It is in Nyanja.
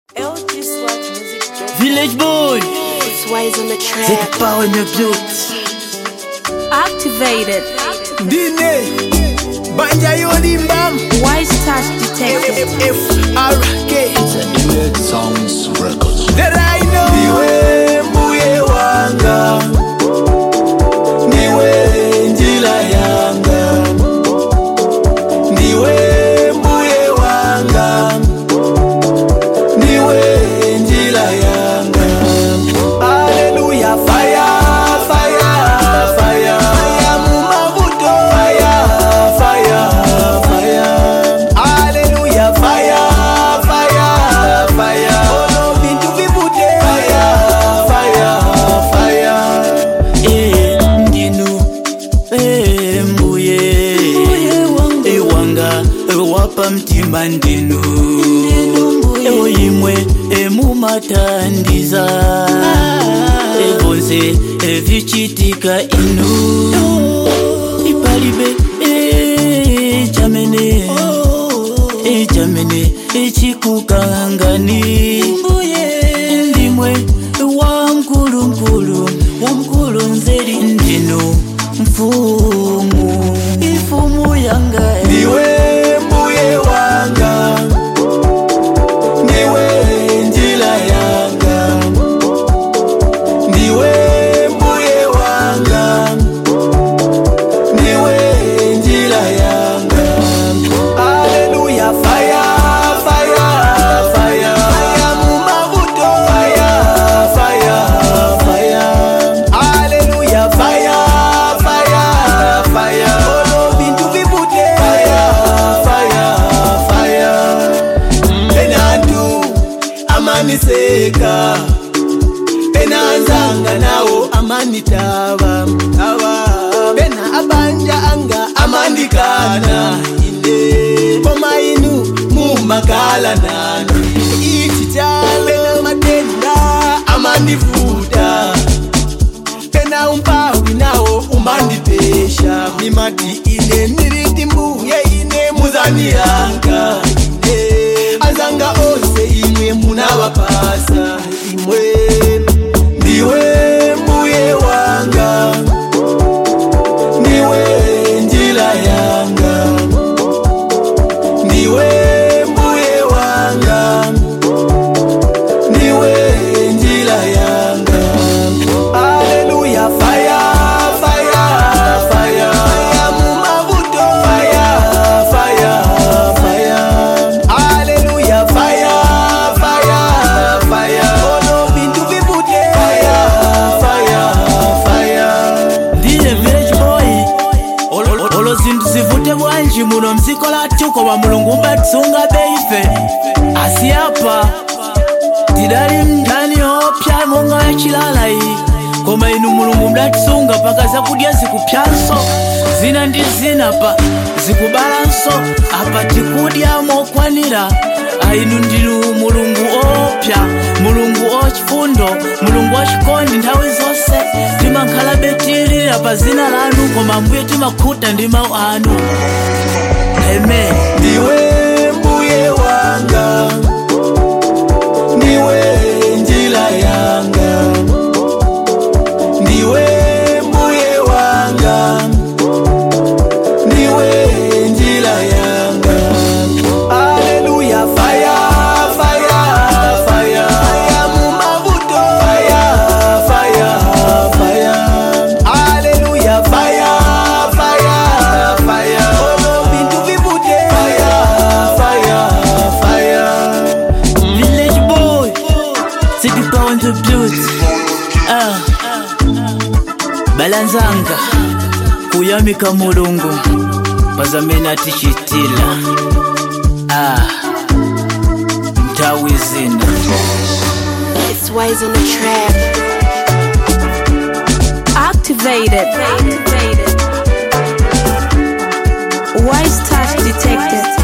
LG Sludge Music Journal. Village boy, It's ways on the cette track. parole me built. Activated. Dine Banja Yolimbam Wise touch detected. FRK Red Sounds Records. That I know Niwe mbuye wanga Niwe njila yanga Niwe mbuye wanga Niwe njila yanga Hallelujah fire fire fire Fire mumavuto fire fire fire Hallelujah fire fire fire Ono bintu vivute fire fire fire Eh, ndinu eh, mbuye ewanga ewapa mtima ndinu ewo yimwe emumatandiza evonse evichitika inu ipalibe eh, chamene eh, chamene echikukangani ndimwe wa mkulunkulu wa mkulu nzeri ndinu mfumu ifumu yanga Niwe mbuye wanga Niwe njila yanga Niwe mbuye wanga Niwe njila yanga Hallelujah fire fire fire Fire mumavuto fire fire fire Hallelujah fire fire fire Ono bintu vivute fire fire fire Enantu amaniseka enanzanga nawo amanitaba aba bena abanja anga amandikana ine koma inu mumakala nani ichitalo bena matenda amandivuta tena umpawi nawo umandipesha mimati ine niriti mbuye ine muzani yanga ine azanga ose imwe munawapasa imwe ndiwe mbuye wanga ndiwe njila yanga ndiwe mbuye wanga ndiwe njila yanga Hallelujah, fire, fire, fire, fire, mumavuto, fire, fire, fire. Hallelujah, fire, fire, fire. Ono bintu vivute, fire, fire, fire. ndiye village boy Olo- olo- olo zinthu zivute bwanji muno mdziko lathu koma mulungu umatsunga beife asiyapa tidali mndani opya monga yachilala iyi koma inu mulungu mdatsunga paka zakudya zikupyanso zina ndi zina pa zikubalanso apa tikudya mokwanira ainu ndinu mulungu opya mulungu ochifundo mulungu wachikondi nthawi zonse timakhala betilira pa zina lanu koma mbuye timakhuta ndi mawu anu amen Ndiwe mbuye wanga, ndiwe njila yanga, ndiwe mbuye wanga, ndiwe njila yanga. Hallelujah, fire, fire, fire, fire mumavuto, fire, fire, fire. Hallelujah, fire, fire, fire. Ono bintu vivute, fire, fire, fire. village boy sitipa on the blues ah. balanzanga kuyamika mulungu pazamene atichitila ah. nthawi zina It's ways on the track. Activated. Activated. Wise touch detected.